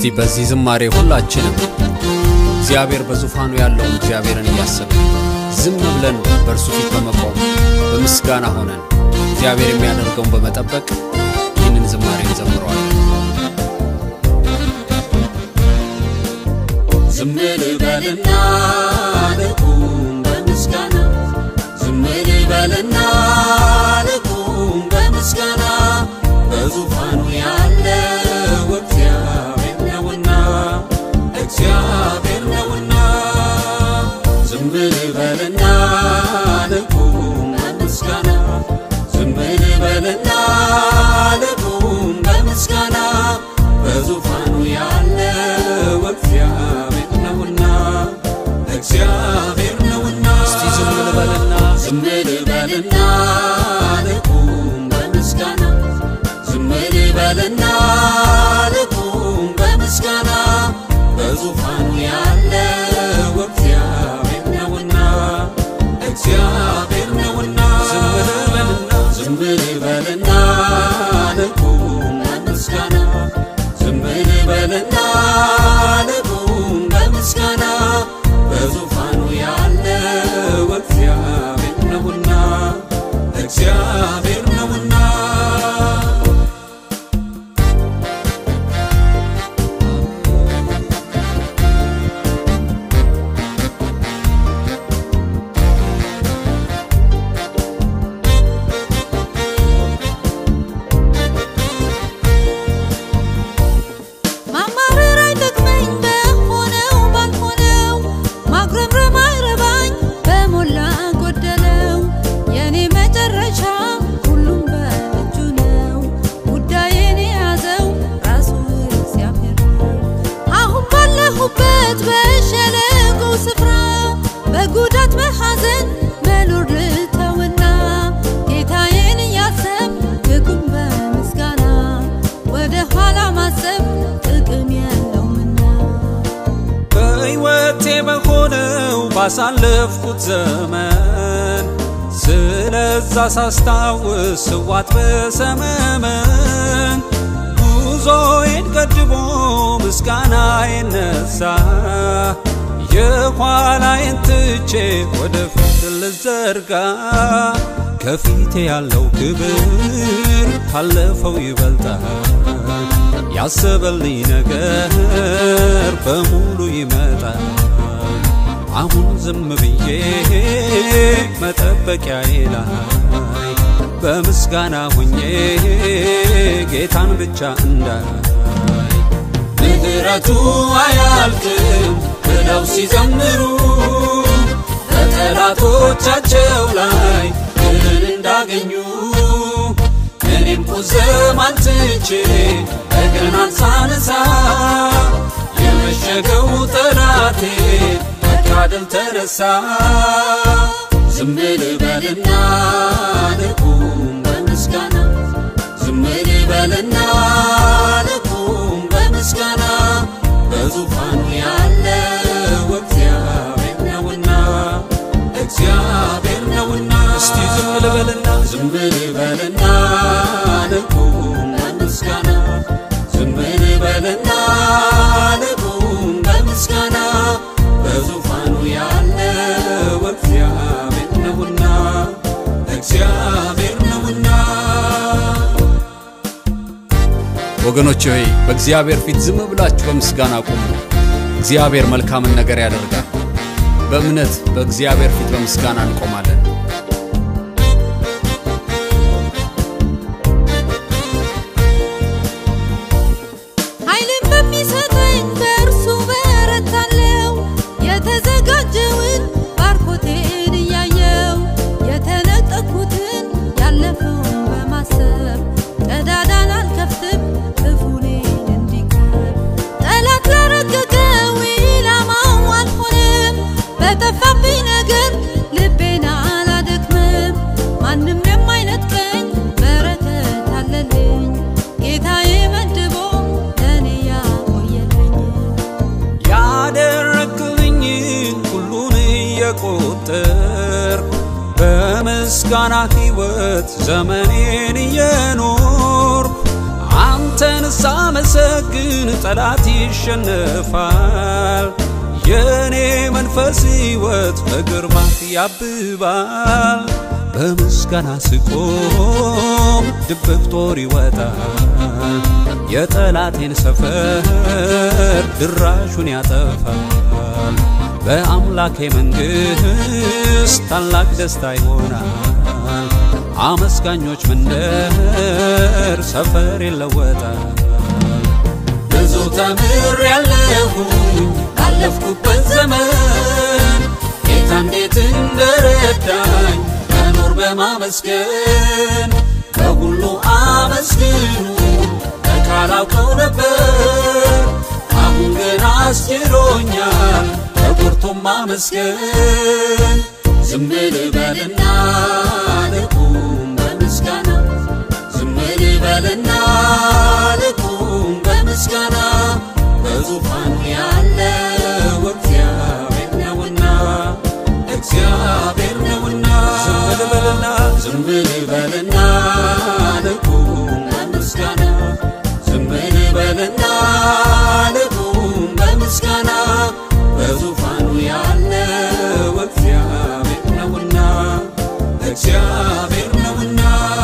እስቲ በዚህ ዝማሬ ሁላችንም እግዚአብሔር በዙፋኑ ያለውን እግዚአብሔርን እያሰብን ዝም ብለን በእርሱ ፊት በመቆም በምስጋና ሆነን እግዚአብሔር የሚያደርገውን በመጠበቅ ይህንን ዝማሬ እንዘምረዋለን። ዝም ልበልና ልቁም በምስጋና ዝም ልበልና ልቁም በምስጋና በዙፋኑ ያለው እግዚአብሔር ነውና እግዚአብሔር ነውና ዝም ልበልና ልቁም በምስጋና ዝም ልበልና ልቁም በምስጋና በዙፋኑ ያለው እግዚአብሔር ነውና እግዚአብሔር ነውና እስቲ ዝም ልበልና ዝም ልበልና ልቁም በምስጋና ዝም ልበልና ልቁም በምስጋና በዙፋኑ ያለው እግዚአብሔር ነውና እግዚአብሔር ነውና ዝም ልበልና ዝም ልበልና ልቁም በምስጋና ዝም ልበልና ልቁም በምስጋና በዙፋኑ ያለው እግዚአብሔር ነውና እግዚአብሔር ነውና ማማረር አይጠቅመኝ በሆነው ባልሆነው ማጉረምረም አይረባኝ በሞላ ጎደለው የኔ መጨረሻ ሁሉም በእጁ ነው ጉዳዬን የያዘው ራሱ እግዚአብሔር ነው። አሁን ባለሁበት በሸለቆ ስፍራ በጉዳት በሐዘን መኖር ልተውና ጌታዬን እያሰብ ልቁም በምስጋና ወደ ኋላ ማሰብ ጥቅም የለውምና በሕይወቴ በሆነው ባሳለፍኩት ዘመን ስለዛ ሳስታውስ ስዋት በሰመመን ጉዞዬን ቀድሞ ምስጋና የነሳ የኋላዬን ትቼ ወደፊት ልዘርጋ ከፊቴ ያለው ክብር ካለፈው ይበልጣል ያሰበልኝ ነገር በሙሉ ይመጣል። አሁን ዝም ብዬ መጠበቂያዬ ላይ በምስጋና ሁኜ ጌታን ብቻ እንዳይ ምህረቱ አያልቅም ብለው ሲዘምሩ በጠላቶቻቸው ላይ ድልን እንዳገኙ እኔም ቁዘማን ትቼ በገናን ሳነሳ የመሸገው ጠላቴ በቃ ድል ተነሳ ዝም ልበልና ልቁም በምስጋና ዝም ልበልና ልቁም በምስጋና በዙፋኑ ያለው እግዚአብሔር ነውና እግዚአብሔር ነውና እስቲ ዝም ልበልና ዝም ልበልና ልቁም በምስጋና ዝም ልበልና ልቁም በምስጋና በዙፋኑ ያለው እግዚአብሔር ነውና እግዚአብሔር ነውና ወገኖች ሆይ በእግዚአብሔር ፊት ዝም ብላችሁ በምስጋና ቁሙ። እግዚአብሔር መልካምን ነገር ያደርጋል። በእምነት በእግዚአብሔር ፊት በምስጋና እንቆማለን። ኃይልን በሚሰጠኝ በእርሱ በረታለው የተዘጋጀውን ባርኮቴን እያየው የተነጠቅኩትን ያለፈውን በማሰብ ቀዳዳን አልከፍትም ክፉኔን እንዲቀር ጠላት ላረገገው ኢላማው አልሆንም በጠፋብኝ ነገር ልቤን አላደክምም ማንም የማይነጥቀኝ በረከት አለልኝ ጌታዬ መድቦ ለእኔ ያቆየልኝ ያደረግልኝን ሁሉን እየቆጠር በምስጋና ሕይወት ዘመኔን እየኖር አንተ አንተን ሳመሰግን ጠላት ይሸነፋል። የኔ መንፈስ ሕይወት በግርማ ያብባል። በምስጋና ስቆም ድብቅ ጦር ይወጣል። የጠላቴን ሰፈር ድራሹን ያጠፋል። በአምላኬ መንግሥት ታላቅ ደስታ ይሆናል። አመስጋኞች መንደር ሰፈር ይለወጣል። ብዙ ተምር ያለሁኝ ባለፍኩበት ዘመን ጌታ እንዴት እንደረዳኝ መኖር በማመስገን በሁሉ አመስግኑ ካላውቀው ነበር አሁን ግን አስችሎኛል ተቆርቶም ማመስገን ዝም ልበልና ልቁም በምስጋና ዝም ልበልና ልቁም በምስጋና በዙፋኑ ያለው እግዚአብሔር ነውና እግዚአብሔር ነውና ዝም ልበልና ዝም ልበልና ልቁም በምስጋና ዝም ልበልና ልቁም በምስጋና በዙፋኑ ያለው እግዚአብሔር ነውና እግዚአብሔር ነውና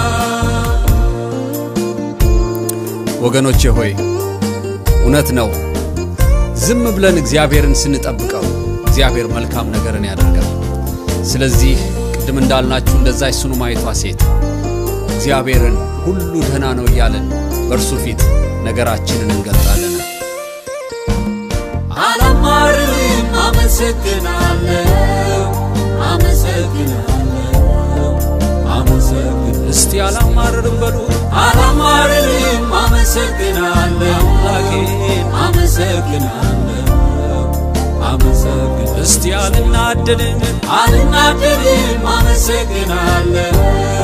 ወገኖቼ ሆይ እውነት ነው። ዝም ብለን እግዚአብሔርን ስንጠብቀው እግዚአብሔር መልካም ነገርን ያደርጋል። ስለዚህ ቅድም እንዳልናችሁ እንደዛች ሱነማይቷ ሴት እግዚአብሔርን ሁሉ ደህና ነው እያለን በእርሱ ፊት ነገራችንን እንገልጣለን። አላማርም አመሰግናለሁ አመሰግናለሁ አመሰግናለሁ እስቲ አላማርርም በሉ አላማርም አመሰግናለሁ አምላኬን አመሰግናለሁ አመሰግናለሁ እስቲ አልናደድም አልናደድም አመሰግናለሁ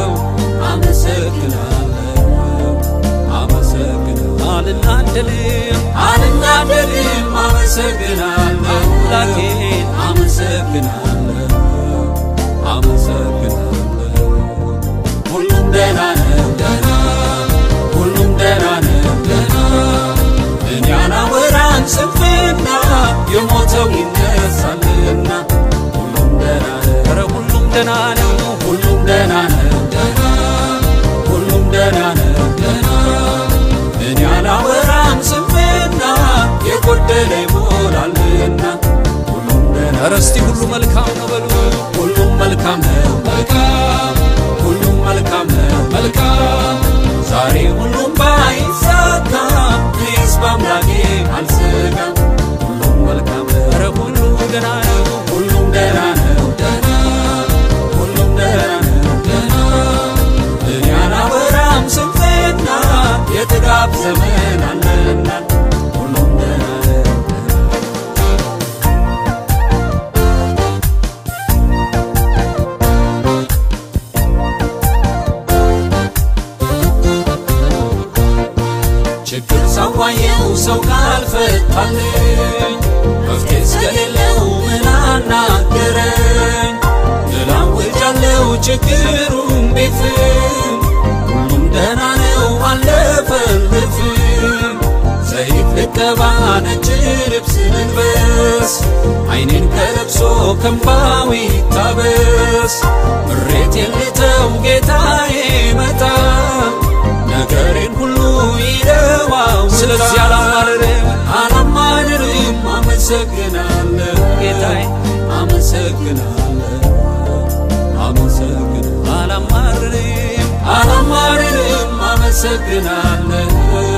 አመሰግናለሁ አመሰግናለሁ አልናደድም አልናደድም አመሰግናለሁ አምላኬን አመሰግናለሁ አመሰግናለሁ ሁሉም ደህና ነው ደህና ሁሉም ደህና ነው ደህና እኔ አላወራም ስንፍና የሞተው ይነሳልና ሁሉም ደህና ነው ኧረ ሁሉም ደህና ነው ሁሉም ደህና ነው ደህና ሁሉም ደህና ነው ደህና እኔ አላወራም ስንፍና የጎደለ ይሞላልና ሁሉም ደህና ኧረ እስቲ ሁሉ መልካም ነው በሉ ሁሉም መልካም ነው መልካም ሁሉም መልካም ነው መልካም ዛሬ ሁሉም ባይሳካም እኔስ በአምላኬ አልሰጋም ሁሉም መልካም ነው ኧረ ሁሉ ደህና ነው ሁሉም ደህና ነው ደህና ሁሉም ደህና ነው ደህና እኔ አላወራም ስንፍና የጥጋብ ዘመን አለና ሁሉም ደህና ነው ችግር ሳዋየው ሰው ካልፈታልኝ መፍትሄ እስከሌለው ምን አናገረኝ እላውጃለው ችግሩም ቢፍም ሁሉም ደህና ነው አለፈልፍም ዘይት ልቀባ ነጭ ልብስ ልልበስ አይኔን ከለቅሶ ከንባዊ ታበስ ምሬት የልተው ጌታዬ መጣ ነገሬን ሁሉ ይለዋው ስለዚህ አላማርርም አላማርርም አመሰግናለሁ ጌታዬ አመሰግናለሁ አመሰግናለሁ አላማርርም አላማርርም አመሰግናለሁ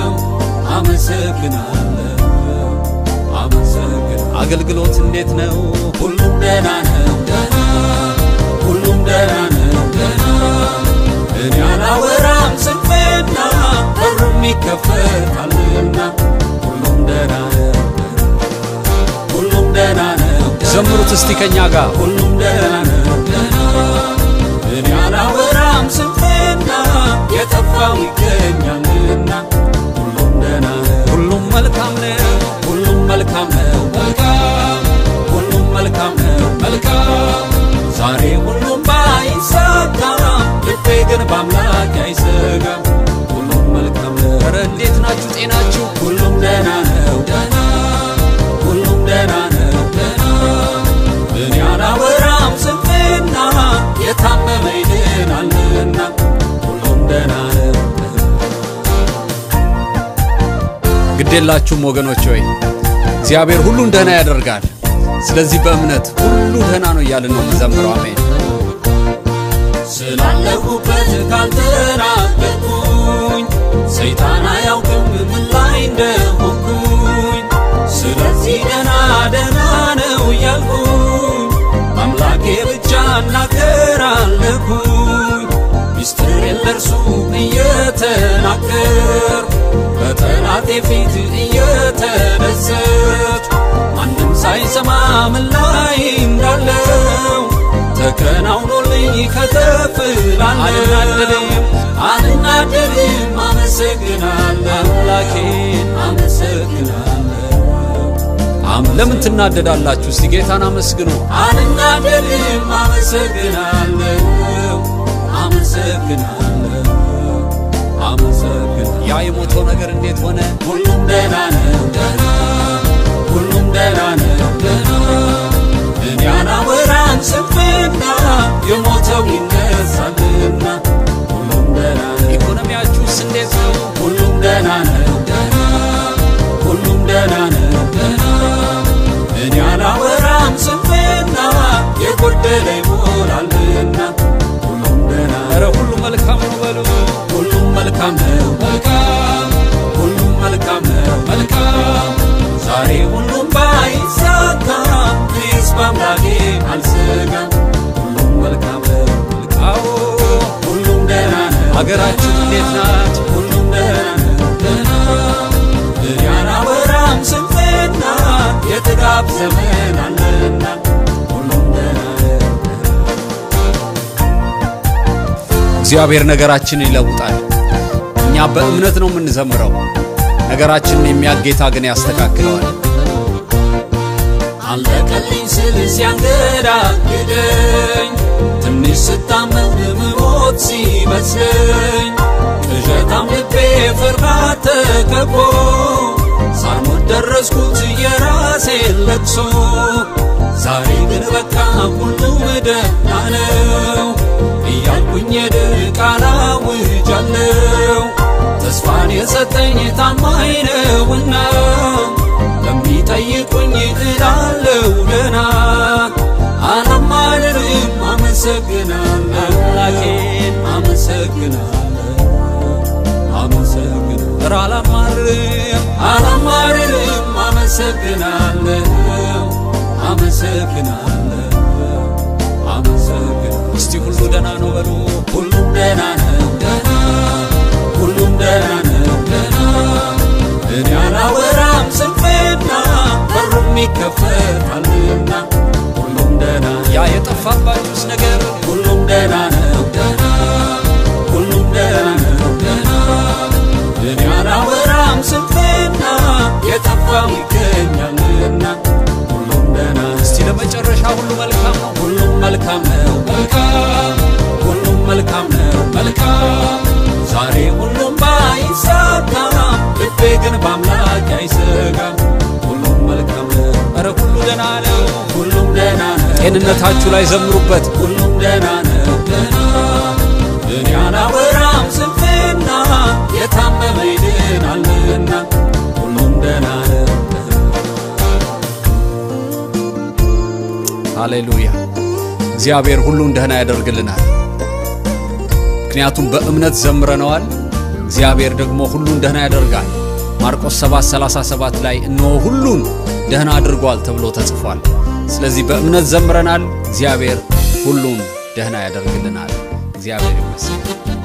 አመሰግናለሁ አመሰግናለሁ አገልግሎት እንዴት ነው ሁሉም ደህና ነው ደህና ሁሉም ደህና ነው ደህና እኔ አላወራም ስንፍና በሩም ይከፈታልና ሁሉም ደህና ነው ሁሉም ደህና ነው ዘምሩት እስቲ ከኛ ጋር ሁሉም ደህና ነው ደህና እኔ አላወራም ስንፍና የጠፋው ይገኛልና ሁሉም ደህና ነው ሁሉም መልካም ነው ሁሉም መልካም ነው መልካም ሁሉም መልካም ነው መልካም ዛሬ ሁሉም ባይሳካም ልቤ ግን በአምላክ አይሰጋም ሁሉም መልካም ነው ኧረ እንዴት ናችሁ የላችሁም ወገኖች ሆይ እግዚአብሔር ሁሉን ደህና ያደርጋል። ስለዚህ በእምነት ሁሉ ደህና ነው እያልን ነው የምንዘምረው። አሜን። ስላለሁበት ካልተናገርኩኝ ሰይጣን አያውቅም ምን ላይ እንደሆንኩኝ። ስለዚህ ደህና ደህና ነው እያልኩኝ አምላኬ ብቻ እናገራለሁኝ። ሚስጥሬን ለእርሱ እየተናገር በጠላቴ ፊት እየተደሰት ማንም ሳይሰማ ምን ላይ እንዳለው ተከናውኖልኝ ከተፍላለሁ። አልናደድም፣ አመሰግናለሁ አምላኬን አመሰግናለሁ። ለምን ትናደዳላችሁ? እስቲ ጌታን አመስግኑ። አልናደድም፣ አመሰግናለሁ አመሰግናለሁ አመሰግናለሁ። ያ የሞተው ነገር እንዴት ሆነ? ሁሉም ደህና ነው ደህና ሁሉም ደህና ነው ደህና እኔ አላወራም ስንፍና የሞተው ይነሳልና ሁሉም ደህና ነው ኢኮኖሚያችሁስ እንዴት ነው? ሁሉም ደህና ነው ደህና ሁሉም ደህና ነው ደህና እኔ አላወራም ስንፍና የጎደለ ይሞላልና ሁሉም ደህና ኧረ ሁሉ መልካም ነው በሉ። ሁሉም መልካም ነው መልካም ሁሉም መልካም ነው መልካም ዛሬ ሁሉም ባይሳካ እኔስ በአምላኬ አልሰጋም ሁሉም መልካም ነው መልካም አዎ ሁሉም ደህና ነው ሀገራችን እንዴት ናት? ሁሉም ደህና ነው ደህና እኔ አላወራም ስንፍና የጥጋብ ዘመን አለና ሁሉም ደህና ነው እግዚአብሔር ነገራችንን ይለውጣል። እኛ በእምነት ነው የምንዘምረው። ነገራችንን የሚያውቅ ጌታ ግን ያስተካክለዋል። አለቀልኝ ስል ሲያንገዳግደኝ ትንሽ ስታመም ምሞት ሲመስለኝ ቅዠታም ልቤ ፍርሃት ተከቦ ሳልሞት ደረስኩት የራሴን ለቅሶ ዛሬ ግን በቃ ሁሉም ደህና ነው እያልኩኝ የድል ቃል አውጃለሁ ተስፋን የሰጠኝ ታማኝ ነውና ለሚጠይቁኝ እላለሁ ገና አላማርርም አመሰግናለሁ አምላኬን አመሰግናለሁ አመሰግናለሁ ኧረ አላማርም አላማርርም አመሰግናለሁ አመሰግናለሁ አመሰግናለሁ እስቲ ሁሉ ደህና ነው በሉ። ሁሉም ደህና ነው ደህና ሁሉም ደህና ነው ደህና እኔ አላወራም ስንፍና በሩም ይከፈታልና ሁሉም ደህና ያ የጠፋባችሁስ ነገር ሁሉም ደህና ነው ደህና ሁሉም ደህና ነው ደህና እኔ አላወራም ስንፍና የጠፋው ይገኛልና ሁሉም ደህና እስቲ ለመጨረሻ ሁሉ መልካም ነው። ሁሉም መልካም ነው መልካም ሁሉም መልካም ነው መልካም ዛሬ ሁሉም ባይሳካ ልቤ ግን በአምላክ አይሰጋም ሁሉም መልካም ነው ኧረ ሁሉ ደህና ነው። ሁሉም ደህና ነው ጤንነታችሁ ላይ ዘምሩበት። ሁሉም ደህና ነው ደህና እኔ አላወራም ስንፍና የታመመ ይድናልና ሁሉም ደህና ነው ደህና ሃሌሉያ። እግዚአብሔር ሁሉን ደህና ያደርግልናል። ምክንያቱም በእምነት ዘምረነዋል። እግዚአብሔር ደግሞ ሁሉን ደህና ያደርጋል። ማርቆስ 7:37 ላይ እነሆ ሁሉን ደህና አድርጓል ተብሎ ተጽፏል። ስለዚህ በእምነት ዘምረናል። እግዚአብሔር ሁሉን ደህና ያደርግልናል። እግዚአብሔር ይመስገን።